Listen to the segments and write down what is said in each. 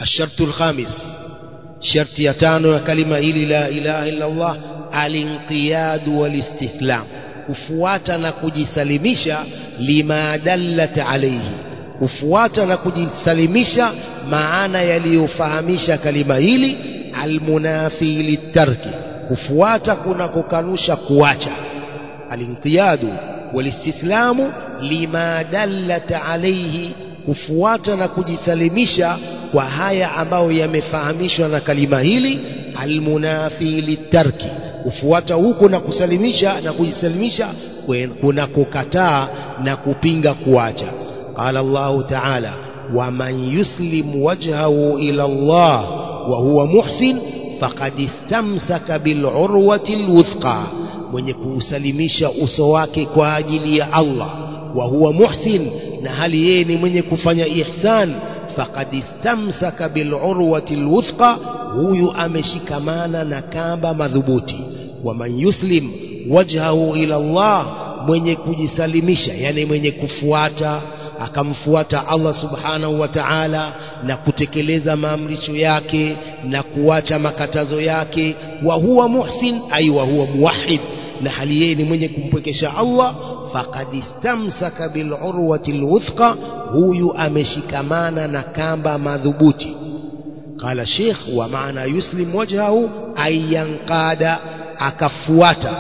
الشرط الخامس شرط يتانو كلمة إلي لا إله إلا الله الانقياد والاستسلام kufuata na kujisalimisha lima dallat alayhi kufuata na kujisalimisha maana yaliyofahamisha kalima hili almunafi litarki kufuata kuna kukanusha kuacha alinqiyadu walistislamu lima dallat alayhi kufuata na kujisalimisha kwa haya ambayo yamefahamishwa na kalima hili almunafi litarki kufuata huko na kusalimisha na kujisalimisha kuna kukataa na kupinga kuacha qala Allah ta'ala waman yuslim wajhahu ila Allah wa huwa muhsin faqad istamsaka bil urwati alwuthqa mwenye kuusalimisha uso wake kwa ajili ya Allah wa huwa muhsin na hali yeye ni mwenye kufanya ihsan faqad istamsaka bil urwati alwuthqa huyu ameshikamana na kamba madhubuti waman yuslim wajhahu ila Allah mwenye kujisalimisha yani mwenye kufuata akamfuata Allah subhanahu wa ta'ala na kutekeleza maamrisho yake na kuacha makatazo yake wa huwa muhsin ay wa huwa muwahhid na hali yeye ni mwenye kumpwekesha Allah faqad istamsaka bil urwati alwuthqa huyu ameshikamana na kamba madhubuti قال الشيخ ومعنى يسلم وجهه أن ينقاد akafuata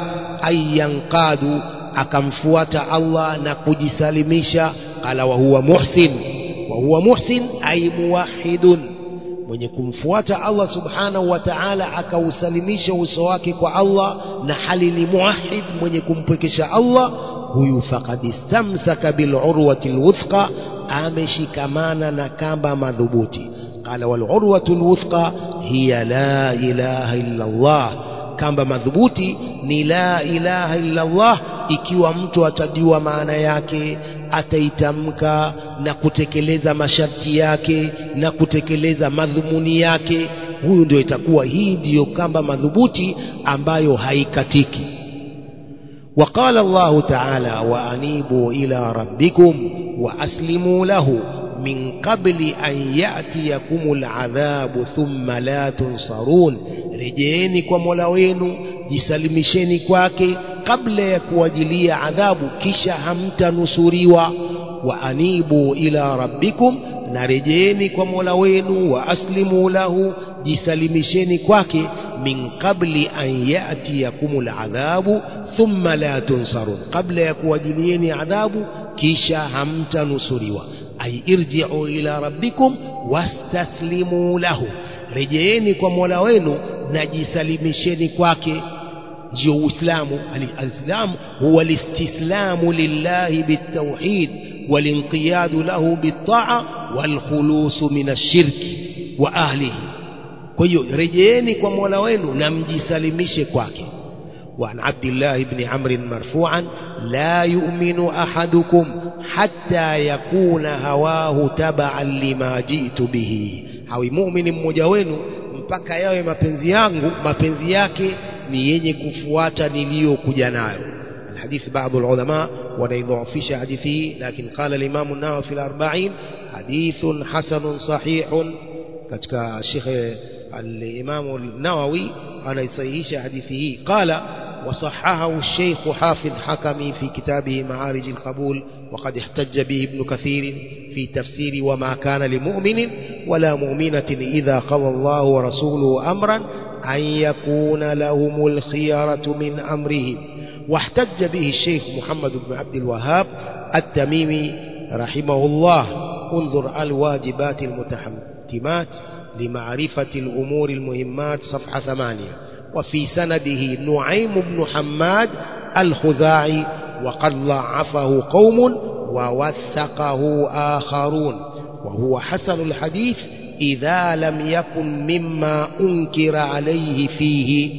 ayanqadu akamfuata Allah na kujisalimisha qala wa huwa muhsin wa huwa muhsin ay muwahhidun mwenye kumfuata Allah subhanahu wa ta'ala akausalimisha uso wake kwa Allah na hali ni muwahhid mwenye kumpwekesha Allah huyu faqad istamsaka bil urwati alwuthqa ameshikamana na kamba madhubuti qala wal urwatu alwuthqa hiya la ilaha illa Allah kamba madhubuti ni la ilaha illa Allah ikiwa mtu atajua maana yake ataitamka na kutekeleza masharti yake na kutekeleza madhumuni yake huyu ndio itakuwa hii ndiyo kamba madhubuti ambayo haikatiki وقال الله تعالى وأنيبوا إلى ربكم وأسلموا له من قبل أن يأتيكم العذاب ثم لا تنصرون rejeeni kwa mola wenu jisalimisheni kwake kabla ya kuwajilia adhabu kisha hamtanusuriwa wa anibu ila rabbikum na rejeeni kwa mola wenu wa aslimu lahu jisalimisheni kwake min qabli an yatiyakum ladhabu thumma la tunsarun kabla ya kuwajilieni adhabu kisha hamtanusuriwa ay irji'u ila rabbikum wastaslimu lahu rejeeni kwa mola wenu na jisalimisheni kwake ndio uislamu alislamu huwa listislamu lillahi bitawhid walinqiyadu lahu bitaa walkhulusu min ashirki wa ahlihi kwa hiyo rejeeni kwa mola wenu na mjisalimishe kwake وعن عبد الله بن عمرو مرفوعا لا يؤمن أحدكم حتى يكون هواه تبعا لما جئت به hawi muumini mmoja wenu mpaka yawe mapenzi yangu mapenzi yake ni yenye kufuata niliyokuja nayo الحديث بعض العلماء ونيضعفش حديثه لكن قال الإمام النووي في الأربعين حديث حسن صحيح كتك الشيخ الإمام النووي أنا يصيحش حديثه قال وصححه الشيخ حافظ حكمي في كتابه معارج القبول وقد احتج به ابن كثير في تفسير وما كان لمؤمن ولا مؤمنة إذا قضى الله ورسوله أمرا أن يكون لهم الخيارة من أمرهم واحتج به الشيخ محمد بن عبد الوهاب التميمي رحمه الله انظر الواجبات المتحتمات لمعرفة الأمور المهمات صفحة ثمانية وفي سنده نعيم بن حماد الخزاعي وقد ضعفه قوم ووثقه آخرون وهو حسن الحديث إذا لم يكن مما أنكر عليه فيه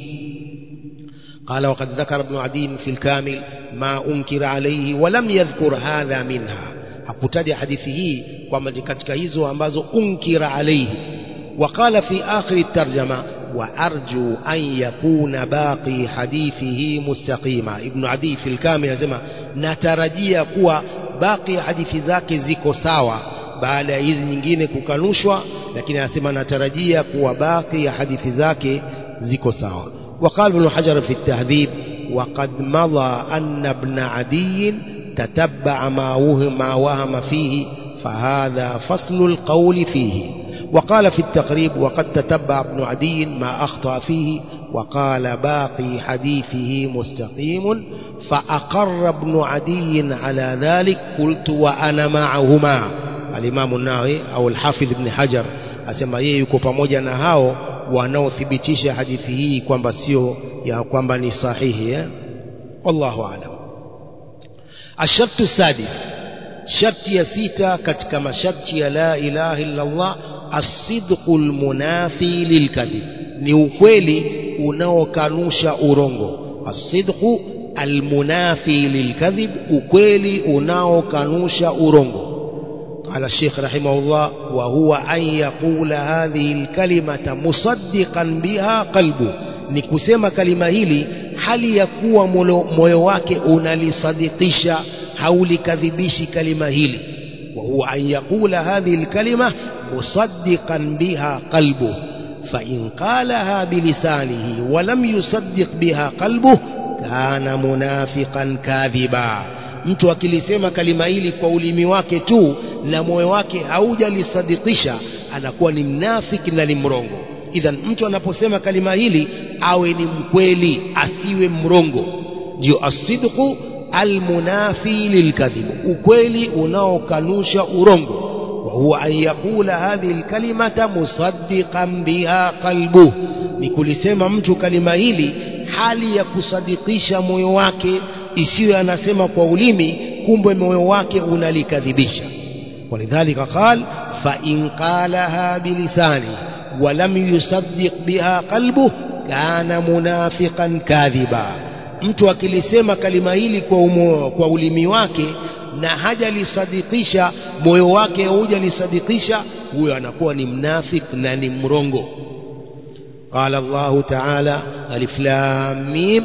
قال وقد ذكر ابن عدي في الكامل ما أنكر عليه ولم يذكر هذا منها hakutaja hadithi hii kwamba ni katika hizo ambazo unkira alaihi وقال في آخر الترجمة وأرجو أن يكون باقي حديثه مستقيما ابن عدي في الكامل يسمى نترجي كوا باقي حديث ذاك زيكو ساوا baada ya hizi nyingine kukanushwa lakini anasema natarajia kuwa baki ya hadithi zake ziko sawa وقال ابن حجر في التهذيب وقد مضى أن ابن عدي تتبع ما وهم, ما وهم فيه فهذا فصل القول فيه وقال في التقريب وقد تتبع ابن عدي ما أخطأ فيه وقال باقي حديثه مستقيم فأقر ابن عدي على ذلك قلت وأنا معهما الإمام النووي أو الحافظ ابن حجر asema yeye yuko pamoja na hao wanaothibitisha hadithi hii kwamba sio ya kwamba ni sahihi eh? wallahu alam ashartu sadis sharti ya sita katika masharti ya la ilaha illa Allah asidqu lmunafi lilkadhib ni ukweli unaokanusha urongo asidqu almunafi lilkadhib ukweli unaokanusha urongo قال الشيخ رحمه الله وهو أن يقول هذه الكلمة مصدقا بها قلبه ni kusema kalima hili hali ya kuwa moyo wake unalisadikisha haulikadhibishi kalima hili وهو أن يقول هذه الكلمة مصدقا بها قلبه فإن قالها بلسانه ولم يصدق بها قلبه كان منافقا كاذبا mtu akilisema kalima hili kwa ulimi wake tu na moyo wake haujalisadikisha anakuwa ni mnafiki na ni mrongo idhan mtu anaposema kalima hili awe ni mkweli asiwe mrongo ndio asidqu almunafi lilkadhib ukweli unaokanusha urongo وهو أن يقول هذه الكلمة مصدقا بها قلبه ni kulisema mtu kalima hili hali ya kusadikisha moyo wake isiyo anasema kwa ulimi kumbe moyo wake unalikadhibisha walidhalika qal fa in qalaha bilisani walam yusaddiq biha qalbuh kana munafiqan kadhiba mtu akilisema kalima hili kwa, umo, kwa ulimi wake na hajalisadikisha moyo wake hujalisadikisha huyo anakuwa ni mnafik na ni mrongo قال الله تعالى ألف لام ميم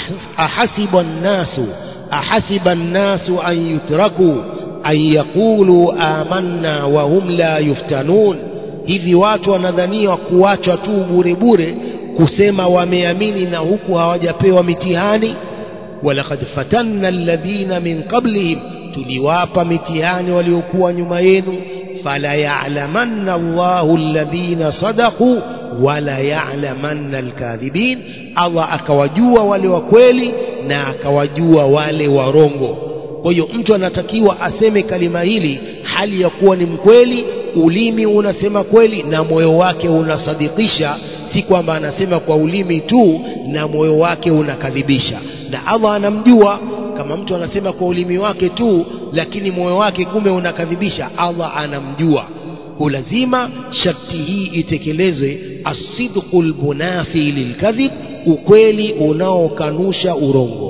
أحسب الناس أحسب الناس أن يتركوا أن يقولوا آمنا وهم لا يفتنون hivi watu wanadhaniwa kuachwa tu bure bure kusema wameamini na huku hawajapewa mitihani walaqad fatanna alladhina min qablihim tuliwapa mitihani waliokuwa nyuma yenu fala ya'lamanna Allahu alladhina sadaqu wala ya'lamanna alkadhibin Allah akawajua wale wa kweli na akawajua wale warongo kwa hiyo mtu anatakiwa aseme kalima hili hali ya kuwa ni mkweli ulimi unasema kweli na moyo wake unasadikisha si kwamba anasema kwa ulimi tu na moyo wake unakadhibisha na Allah anamjua kama mtu anasema kwa ulimi wake tu lakini moyo wake kumbe unakadhibisha Allah anamjua kwa lazima sharti hii itekelezwe asidqu lmunafi lilkadhib ukweli unaokanusha urongo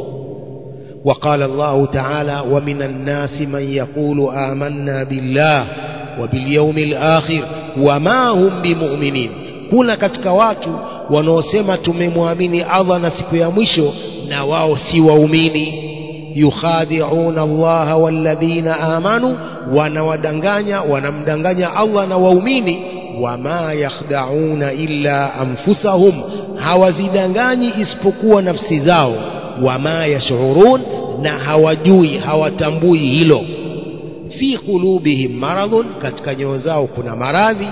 وقال الله تعالى ومن الناس من يقول آمنا بالله وباليوم الآخر وما هم بمؤمنين kuna katika watu wanaosema tumemwamini Allah na siku ya mwisho na wao si waumini yukhadi'una Allah walladhina amanu wanawadanganya wanamdanganya Allah na waumini wama yakhda'una illa anfusahum hawazidanganyi isipokuwa nafsi zao wama yashurun na hawajui hawatambui hilo fi qulubihim maradhun katika nyoyo zao kuna maradhi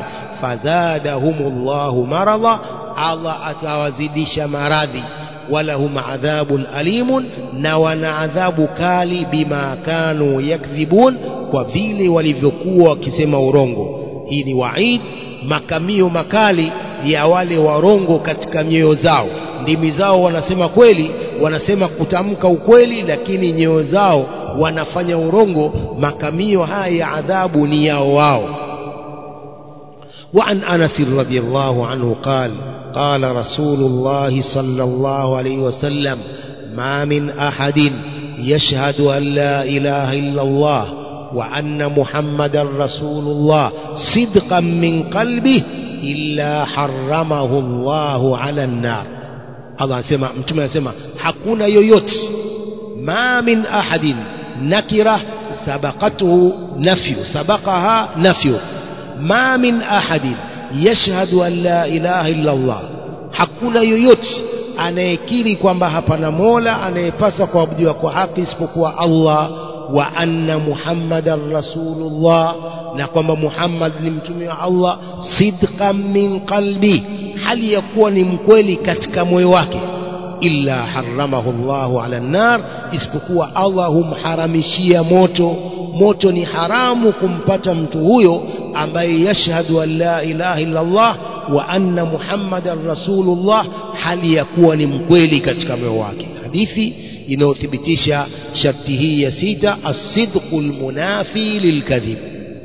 fazadahumullahu maradha Allah atawazidisha maradhi walahum adhabun alimun na wana adhabu kali bima kanu yakdhibun kwa vile walivyokuwa wakisema urongo hii ni waid makamio makali ya wale warongo katika nyoyo zao ndimi zao wanasema kweli wanasema kutamka ukweli lakini nyoyo zao wanafanya urongo makamio haya ya adhabu ni yao wao وعن أنس رضي الله عنه قال قال رسول الله صلى الله عليه وسلم ما من أحد يشهد أن لا إله إلا الله وأن محمد رسول الله صدقا من قلبه إلا حرمه الله على النار Allah anasema mtume anasema hakuna yoyote ma min ahadin nakira سبقته نفي سبقها نفي ما من أحد يشهد أن لا إله إلا الله hakuna yoyote anayekiri kwamba hapana mola anayepasa kuabudiwa kwa haki isipokuwa allah wa anna muhammadan rasulullah na kwamba muhammad ni mtume wa allah sidqan min qalbi hali ya kuwa ni mkweli katika moyo wake illa haramahu llahu ala nnar isipokuwa allah humharamishia moto moto ni haramu kumpata mtu huyo ambaye yashhadu an la ilaha illa allah wa anna muhammadan rasulullah hali ya kuwa ni mkweli katika moyo wake hadithi inayothibitisha sharti hii ya sita asidqu lmunafi lilkadhib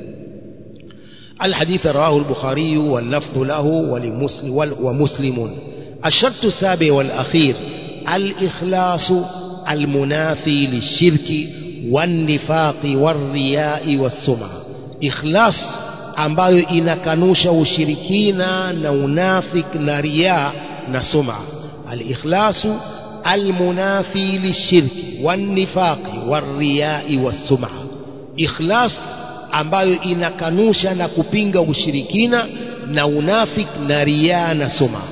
الحديث رواه البخاري واللفظ له ولمسلم ومسلم الشرط السابع والأخير الإخلاص المنافي للشرك والنفاق والرياء والسمعة إخلاص ambayo inakanusha ushirikina na unafik na riya na suma alikhlasu almunafi lishirki wannifaqi warriyai wassuma ikhlas ambayo inakanusha na kupinga ushirikina na unafik na riya na suma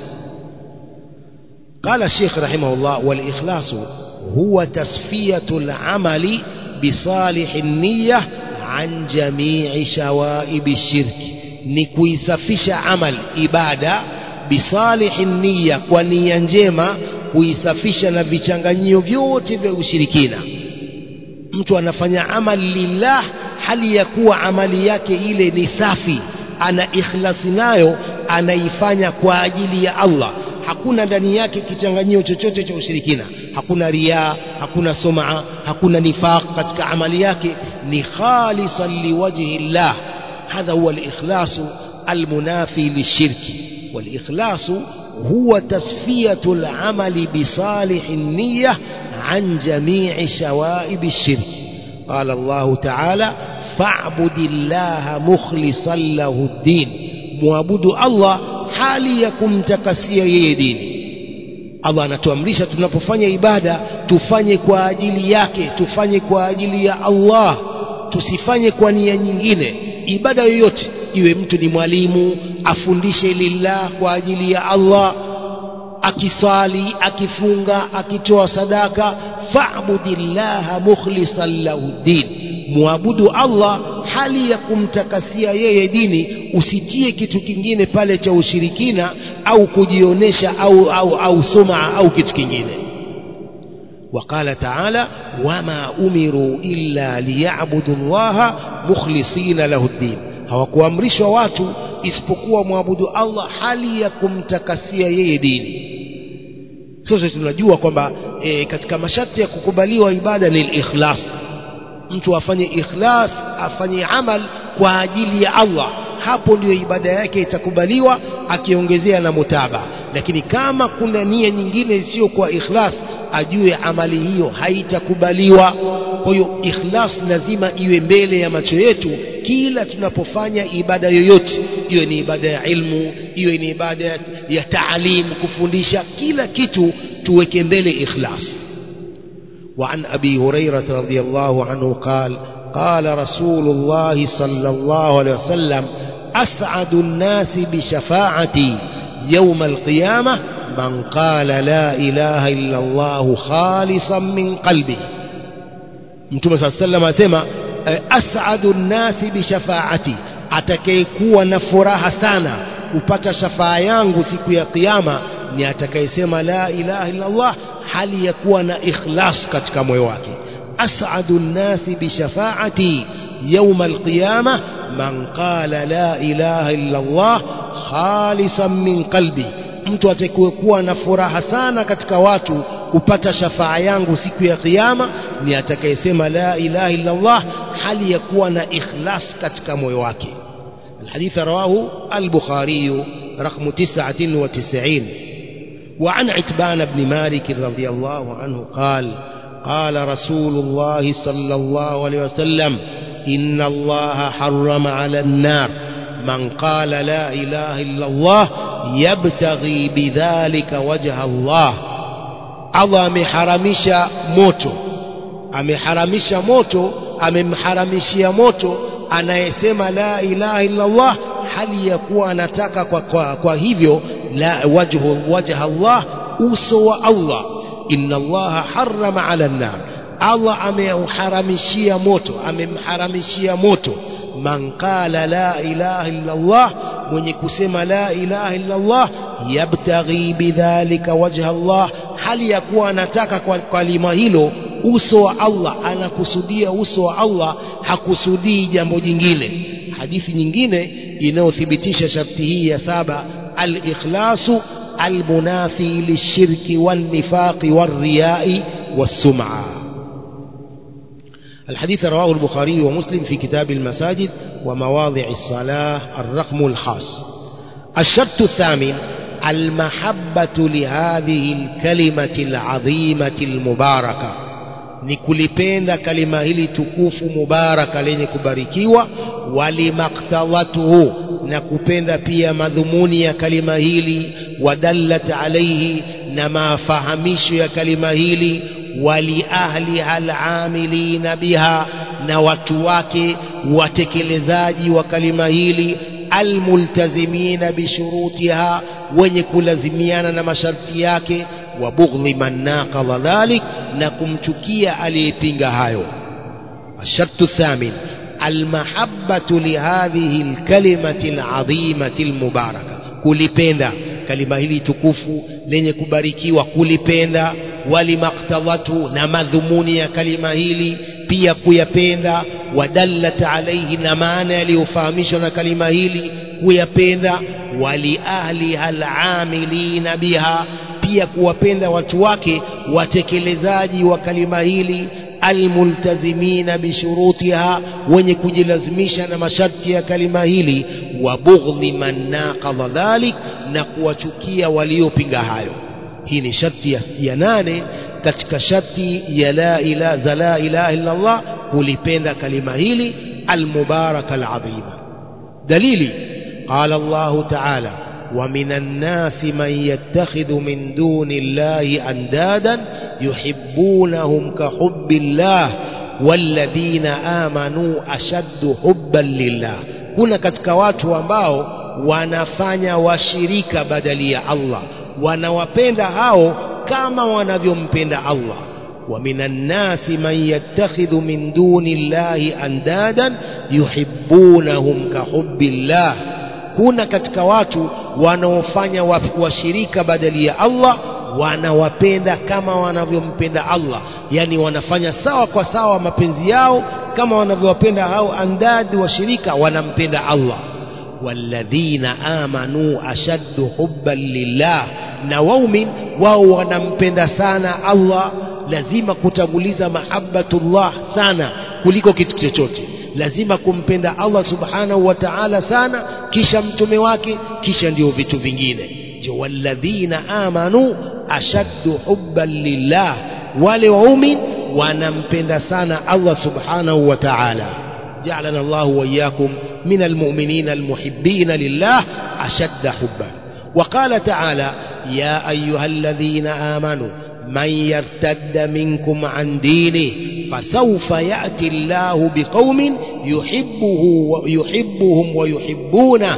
قال الشيخ رحمه الله والإخلاص هو تصفية العمل بصالح النية عن جميع شوائب الشرك نكويسفش عمل إبادة بصالح النية ونية njema kuisafisha na vichanganyio vyote vya ushirikina mtu anafanya amali lillah hali ya kuwa amali yake ile ni safi ana ikhlasi nayo anaifanya kwa ajili ya Allah hakuna ndani yake kichanganyio chochote cha ushirikina hakuna riaa hakuna sumaa hakuna nifaq katika amali yake ni khalisan liwajhi llah hadha huwa alikhlasu almunafi lishirki والاخلاص هو تصفيه العمل بصالح النيه عن جميع شوائب الشرك قال الله تعالى فاعبد الله مخلصا له الدين معبد الله hali ya kumtakasia yeye dini Allah anatuamrisha tunapofanya ibada tufanye kwa ajili yake tufanye kwa ajili ya Allah tusifanye kwa nia nyingine ibada yoyote iwe mtu ni mwalimu afundishe lillah kwa ajili ya Allah akiswali akifunga akitoa sadaka fa'budillaha mukhlishan lahu din muabudu Allah hali ya kumtakasia yeye dini usitie kitu kingine pale cha ushirikina au kujionesha au au au suma au kitu kingine وقال تعالى وما أمروا إلا ليعبدوا الله مخلصين له الدين hawakuamrishwa watu isipokuwa mwabudu Allah hali ya kumtakasia yeye dini sote tunajua kwamba e, katika masharti ya kukubaliwa ibada ni ikhlas mtu afanye ikhlas afanye amal kwa ajili ya Allah hapo ndio ibada yake itakubaliwa akiongezea na mutaba lakini kama kuna nia nyingine isiyo kwa ikhlas ajue amali hiyo haitakubaliwa kwa hiyo ikhlas lazima iwe mbele ya macho yetu kila tunapofanya ibada yoyote iwe ni ibada ya ilmu iwe ni ibada ya, ya taalim kufundisha kila kitu tuweke mbele ikhlas وعن أبي هريرة رضي الله عنه قال قال رسول الله صلى الله عليه وسلم أسعد الناس بشفاعتي يوم القيامة من قال لا إله إلا الله خالصا من قلبه متى صلى الله عليه وسلم أسمى أسعد الناس بشفاعتي atakayekuwa na furaha sana kupata shafaa yangu siku ya kiyama ni atakayesema la ilaha illa Allah hali ya kuwa na ikhlas katika moyo wake as'adu nnasi bishafaati yawma alqiyama man qala la ilaha illa Allah khalisan min qalbi mtu atakayekuwa na furaha sana katika watu kupata shafaa yangu siku ya kiyama ni atakayesema la ilaha illa Allah hali ya kuwa na ikhlas katika moyo wake الحديث رواه البخاري رقم تسعة وتسعين وعن عتبان بن مالك رضي الله عنه قال قال رسول الله صلى الله عليه وسلم إن الله حرم على النار من قال لا إله إلا الله يبتغي بذلك وجه الله Allah ameharamisha moto ameharamisha moto amemharamishia moto anayesema la ilaha illa Allah hali ya kuwa anataka kwa, kwa, kwa hivyo la wajhu wajha Allah uso wa Allah inna Allah harrama ala nar Allah ameuharamishia moto amemharamishia moto man qala la ilaha illa Allah mwenye kusema la ilaha illa Allah yabtaghi bidhalika wajha Allah hali ya kuwa anataka kwa kalima hilo uso wa Allah anakusudia uso wa Allah hakusudii jambo jingine hadithi nyingine inayothibitisha sharti hii ya saba al-ikhlasu al-munafi lishirki wan-nifaqi war-riya'i was-sum'a الحديث رواه البخاري ومسلم في كتاب المساجد ومواضع الصلاة الرقم الخاص الشرط الثامن المحبة لهذه الكلمة العظيمة المباركة ni kulipenda kalima hili tukufu mubaraka lenye kubarikiwa walimaktadhatuhu na kupenda pia madhumuni ya kalima hili wadallat alaihi na mafahamisho ya kalima hili waliahliha alamilina biha na watu wake watekelezaji wa kalima hili almultazimina bishurutiha wenye kulazimiana na masharti yake wa bughdhi man naqadha dhalik na kumchukia aliyepinga hayo الشرط الثامن المحبة لهذه الكلمة العظيمة المباركة kulipenda kalima hili tukufu lenye kubarikiwa kulipenda walimaktadhatu na madhumuni ya kalima hili pia kuyapenda wadallat alaihi na maana yaliyofahamishwa na kalima hili kuyapenda waliahliha alamilina biha pia kuwapenda watu wake watekelezaji wa kalima hili almultazimina bishurutiha wenye kujilazimisha na masharti ya kalima hili wa bughdhi man naqadha dhalik na kuwachukia waliopinga hayo hii ni sharti ya, ya nane katika sharti ya la ilaha za la ilaha illa Allah kulipenda kalima hili almubaraka alazima dalili qala Allah ta'ala ومن الناس من يتخذ من دون الله أندادا يحبونهم كحب الله والذين آمنوا أشد حبا لله kuna katika watu ambao wanafanya washirika badali ya Allah wanawapenda hao kama wanavyompenda Allah wa minan nasi man yattakhidhu min duni llahi andadan yuhibbunahum kahubbillah kuna katika watu wanaofanya washirika badali ya Allah wanawapenda kama wanavyompenda Allah yani wanafanya sawa kwa sawa mapenzi yao kama wanavyowapenda hao andadi washirika wanampenda Allah walladhina amanu ashaddu hubban lillah na waumin wao wanampenda sana Allah lazima kutanguliza mahabbatullah sana kuliko kitu chochote lazima kumpenda Allah subhanahu wa ta'ala sana kisha mtume wake kisha ndio vitu vingine ndio walladhina amanu ashaddu hubban lillah wale waumin wanampenda sana Allah subhanahu wa ta'ala جعلنا الله وإياكم من المؤمنين المحبين لله أشد حبا وقال تعالى يا أيها الذين آمنوا من يرتد منكم عن دينه فسوف يأتي الله بقوم يحبه ويحبهم ويحبونه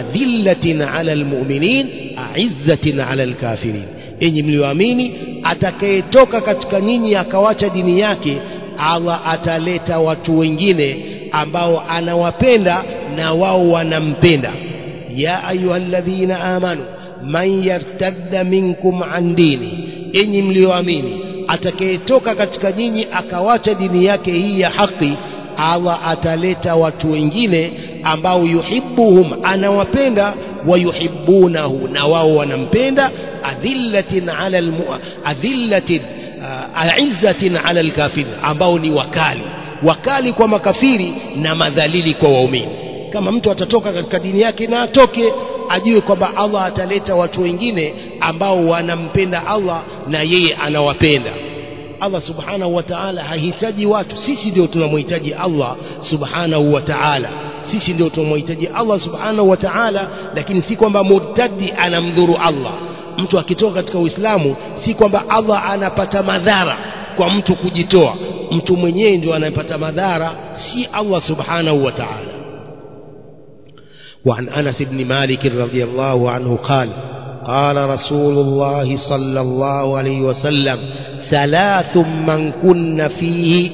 أذلة على المؤمنين أعزة على الكافرين enyi mlioamini atakayetoka katika ninyi akawacha dini yake Allah ataleta watu wengine ambao anawapenda na wao wanampenda ya ayyuhalladhina amanu man yartadda minkum an dini enyi mlioamini atakayetoka katika nyinyi akawacha dini yake hii ya haki Allah ataleta watu wengine ambao yuhibbuhum anawapenda wayuhibbunahu na wao wanampenda adhillatin ala almu adhillatin aizzatin ala alkafirin ambao ni wakali wakali kwa makafiri na madhalili kwa waumini kama mtu atatoka katika dini yake na atoke ajue kwamba Allah ataleta watu wengine ambao wanampenda Allah na yeye anawapenda Allah subhanahu wa ta'ala hahitaji watu sisi ndio tunamhitaji Allah subhanahu wa ta'ala sisi ndio tunamhitaji Allah subhanahu wa ta'ala lakini si kwamba murtadi anamdhuru Allah mtu akitoka katika Uislamu si kwamba Allah anapata madhara kwa mtu kujitoa mtu mwenyewe ndio anayepata madhara si Allah subhanahu wa ta'ala وعن أنس بن مالك رضي الله عنه قال قال رسول الله صلى الله عليه وسلم ثلاث من كن فيه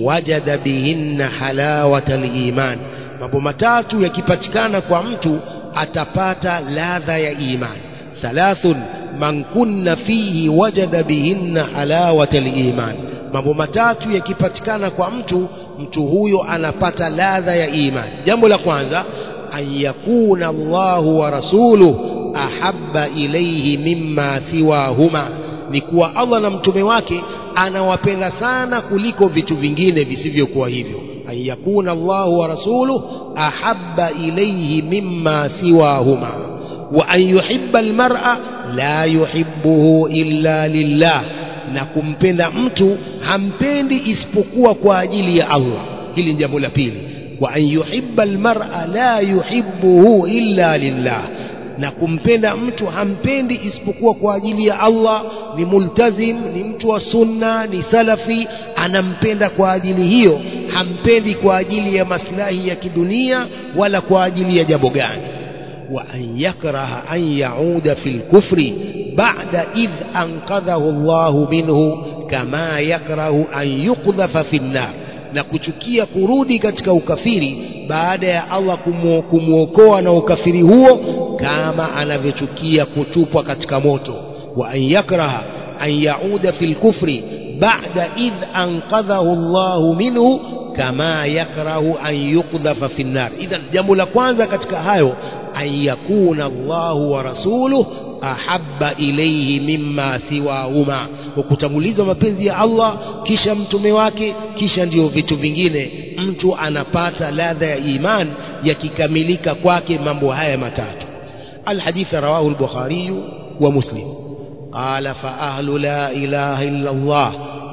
وجد بهن حلاوة الإيمان mambo matatu yakipatikana kwa mtu atapata ladha ya imani thalathun man kunna fihi wajada bihinna halawata liman mambo matatu yakipatikana kwa mtu mtu huyo anapata ladha ya imani jambo la kwanza an yakuna Allahu wa rasuluhu ahabba ilayhi mimma siwahuma ni kuwa Allah na mtume wake anawapenda sana kuliko vitu vingine visivyokuwa hivyo an yakuna Allahu wa rasuluhu ahabba ilayhi mimma siwahuma wa an yuhibba almar'a la yuhibbuhu illa lillah na kumpenda mtu hampendi isipokuwa kwa ajili ya Allah hili ni jambo la pili wa an yuhibba almar'a la yuhibbuhu illa lillah na kumpenda mtu hampendi isipokuwa kwa ajili ya Allah ni multazim ni mtu wa sunna ni salafi anampenda kwa ajili hiyo hampendi kwa ajili ya maslahi ya kidunia wala kwa ajili ya jambo gani wa an yakraha an yauda fil kufri ba'da idh anqadhahu Allah minhu kama yakrahu an yuqdhafa fin nar na kuchukia kurudi katika ukafiri baada ya Allah kumwokoa na ukafiri huo kama anavyochukia kutupwa katika moto wa an yakraha an yauda fil kufri ba'da idh anqadhahu Allah minhu kama yakrahu an yuqdhafa fin nar idhan jambo la kwanza katika hayo an yakuna Allahu wa rasuluhu ahabba ilayhi mimma siwahuma kwa kutanguliza mapenzi ya Allah kisha mtume wake kisha ndio vitu vingine mtu anapata ladha ya iman yakikamilika kwake mambo haya matatu الحديث رواه البخاري ومسلم قال فأهل لا إله إلا الله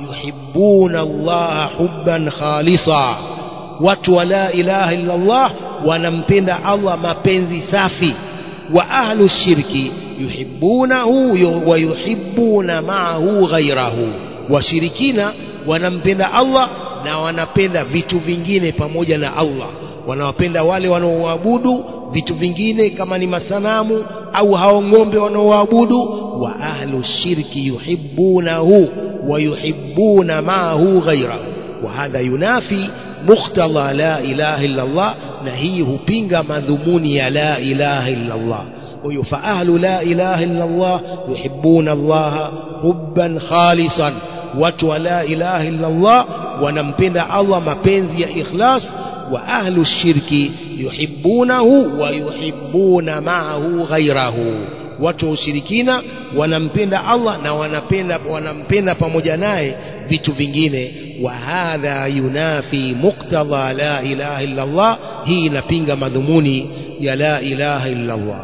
يحبون الله حبا خالصا watu wa la ilaha illa Allah wanampenda Allah mapenzi safi wa ahlu shirki yuhibbunahu wa yuhibbuna ma'ahu ghayrahu washirikina wanampenda Allah na wanapenda vitu vingine pamoja na Allah wanawapenda wale wanaoabudu vitu vingine kama ni masanamu au hao ng'ombe wanaoabudu wa ahlu shirki yuhibbunahu wa yuhibbuna ma'ahu ghayrahu wa hadha yunafi muktadha la ilaha illa Allah na hii hupinga madhumuni ya la ilaha illa Allah huyo fa ahlu la ilaha illa Allah yuhibbuna Allah hubban khalisan watu wa la ilaha illa Allah wanampenda Allah mapenzi ya ikhlas wa ahlu shirki yuhibbunahu wa yuhibbuna ma'ahu ghayrahu watu wa ushirikina wanampenda Allah na wanapenda wanampenda pamoja naye vitu vingine wa hadha yunafi muqtadha la ilaha illa Allah hii inapinga madhumuni ya la ilaha illa Allah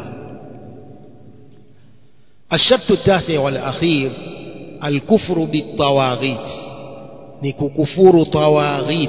الشرط التاسع والأخير الكفر بالطواغيت نكفر طواغيت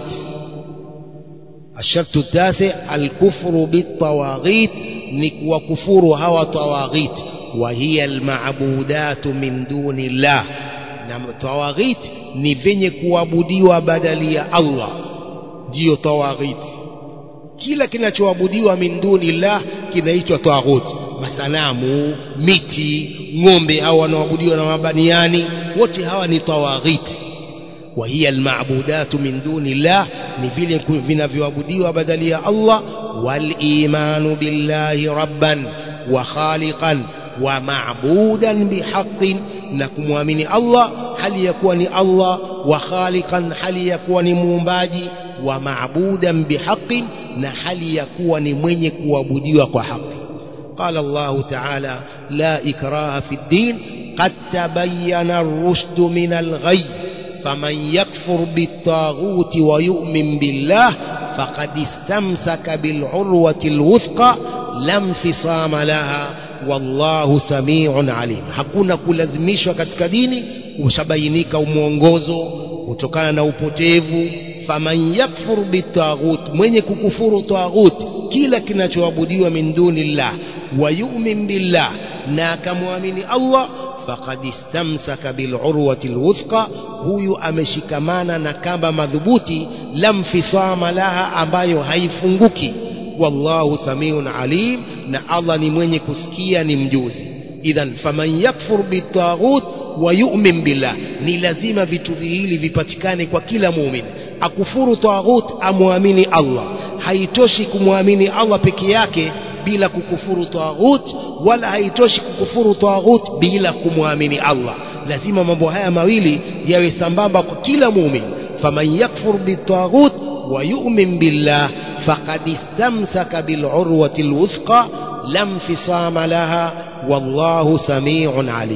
الشرط التاسع الكفر بالطواغيت وكفر هوى طواغيت وهي المعبودات من دون الله na tawaghit ni venye kuabudiwa badali ya Allah ndiyo tawaghit kila kinachoabudiwa min dunillah kinaitwa tawaghut masanamu miti ng'ombe au wanaoabudiwa na mabaniani wote hawa ni tawaghit wa hiya alma'budatu min dunillah ni vile vinavyoabudiwa badali ya Allah wal imanu billahi rabban wa khaliqan wa ma'budan bihaqqin na kumwamini Allah hali ya kuwa ni Allah wa khaliqan hali ya kuwa ni muumbaji wa maabudan bihaqqin na hali ya kuwa ni mwenye kuabudiwa kwa haki قال الله تعالى لا إكراه في الدين قد تبين الرشد من الغي فمن يكفر بالطاغوت ويؤمن بالله فقد استمسك بالعروة الوثقى لا انفصام لها wallahu samiun alim hakuna kulazimishwa katika dini ushabainika umwongozo kutokana na upotevu faman yakfur bitaghut mwenye kukufuru taghut kila kinachoabudiwa min dunillah wa yu'min billah na akamwamini Allah faqad istamsaka bilurwati lwuthqa huyu ameshikamana na kamba madhubuti lam fisama laha ambayo haifunguki wallahu samiun alim na Allah ni mwenye kusikia ni mjuzi idhan faman yakfur bitaghut wa yu'min billah ni lazima vitu viwili vipatikane kwa kila muumini akufuru taghut amwamini Allah haitoshi kumwamini Allah peke yake bila kukufuru taghut wala haitoshi kukufuru taghut bila kumwamini Allah lazima mambo haya mawili yawe sambamba kwa kila muumini faman yakfur bitaghut wa yu'min billah faqad istamsaka bil'urwati alwuthqa lam fisama laha wallahu samii'un alim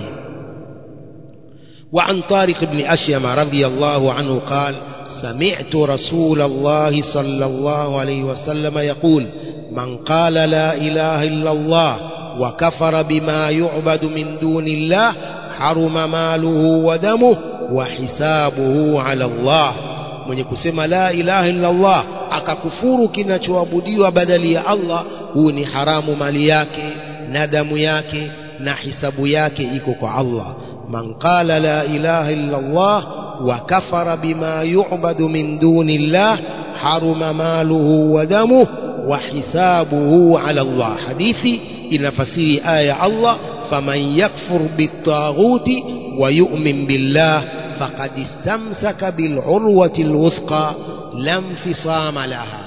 وعن طارق بن أشيم رضي الله عنه قال سمعت رسول الله صلى الله عليه وسلم يقول من قال لا إله إلا الله وكفر بما يعبد من دون الله حرم ماله ودمه وحسابه على الله mwenye kusema la ilaha illa Allah akakufuru kinachoabudiwa badali ya Allah huu ni haramu mali yake na damu yake na hisabu yake iko kwa Allah man qala la ilaha illa Allah wa kafara bima yu'badu min duni Allah haruma maluhu wa damuhu wa hisabuhu ala Allah hadithi inafasiri aya Allah faman yakfur bitaghuti wa yu'min billah faqad istamsaka bil urwati alwuthqa lam fisama laha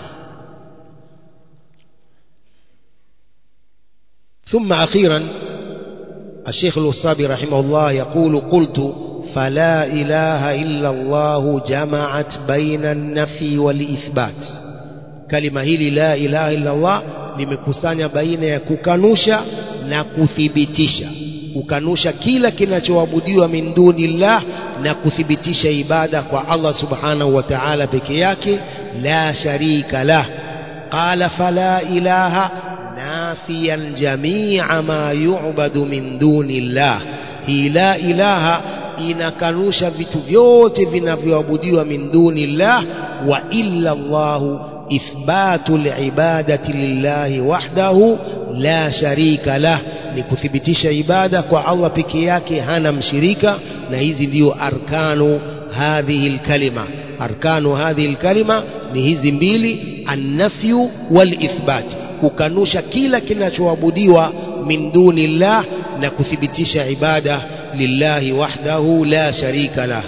ثم أخيرا الشيخ الوصابي رحمه الله يقول قلت فلا إله إلا الله جمعت بين النفي والإثبات kalima hili la ilaha illa Allah limekusanya baina ya kukanusha na kuthibitisha kukanusha kila kinachoabudiwa min dunillah na kuthibitisha ibada kwa Allah subhanahu wa ta'ala peke yake la sharika lah qala fala ilaha nafiyan jami'a ma yu'badu min dunillah hii la ilaha inakanusha vitu vyote vinavyoabudiwa min dunillah wa illa Allahu إثبات العبادة لله وحده لا شريك له لكثبتش عبادة والله بكياك هنا مشريكا نهيزي ديو أركان هذه الكلمة أركان هذه الكلمة نهيزي mbili النفي والإثبات kukanusha kila kinachoabudiwa min duni llah na kuthibitisha ibada lillahi wahdahu la sharika lah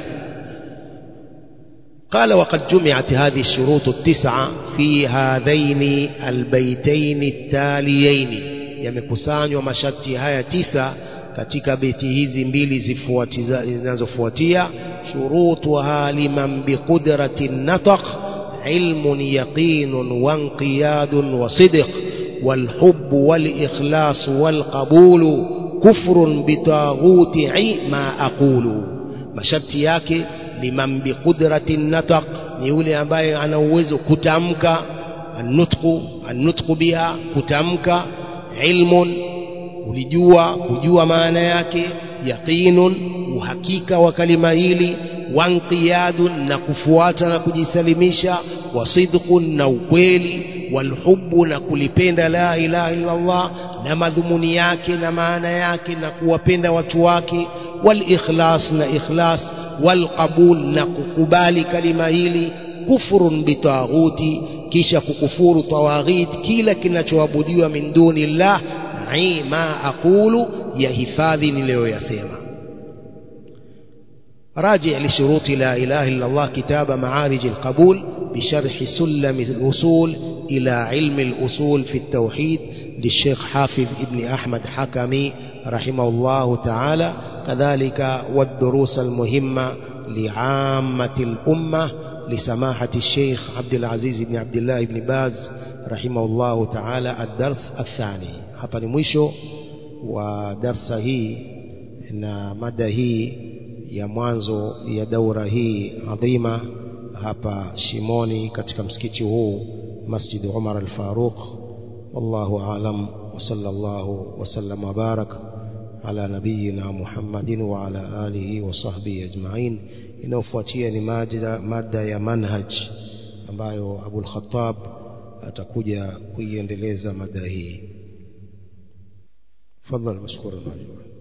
قال وقد جمعت هذه الشروط التسعة في هذين البيتين التاليين yamekusanywa masharti haya tisa katika beti hizi mbili zinazofuatia shurutuha liman biqudrati nataq ilmun yaqinun wanqiyadun wa sidq والحب والإخلاص والقبول كفر بطاغوت ما أقول masharti yake liman biqudrati nataq ni yule ambaye ana uwezo kutamka annutqu annutqu biha kutamka ilmun ulijua kujua maana yake yaqinun uhakika wa kalima hili wanqiyadun na kufuata na kujisalimisha wasidqun na ukweli walhubbu na kulipenda la ilaha illa Allah na madhumuni yake na maana yake na kuwapenda watu wake walikhlas na ikhlas walqabul na kukubali kalima hili kufurun bitaghuti kisha kukufuru tawaghit kila kinachoabudiwa min duni llah ma aqulu ya hifadhi niliyoyasema راجع لشروط لا إله إلا الله كتاب معارج القبول بشرح سلم الوصول إلى علم الأصول في التوحيد للشيخ حافظ ابن أحمد حكمي رحمه الله تعالى كذلك والدروس المهمة لعامة الأمة لسماحة الشيخ عبد العزيز بن عبد الله بن باز رحمه الله تعالى الدرس الثاني hapa ni mwisho wa darsa hii na mada hii ya mwanzo ya daura hii adhima hapa Shimoni katika msikiti huu Masjid Umar al-Faruq wallahu aalam wa sallallahu wa sallam wa barak ala nabiyina Muhammadin wa ala alihi wa sahbihi ajma'in inayofuatia ni mada, mada ya manhaj ambayo Abul Khattab atakuja kuiendeleza mada hii fadhal mashkura majura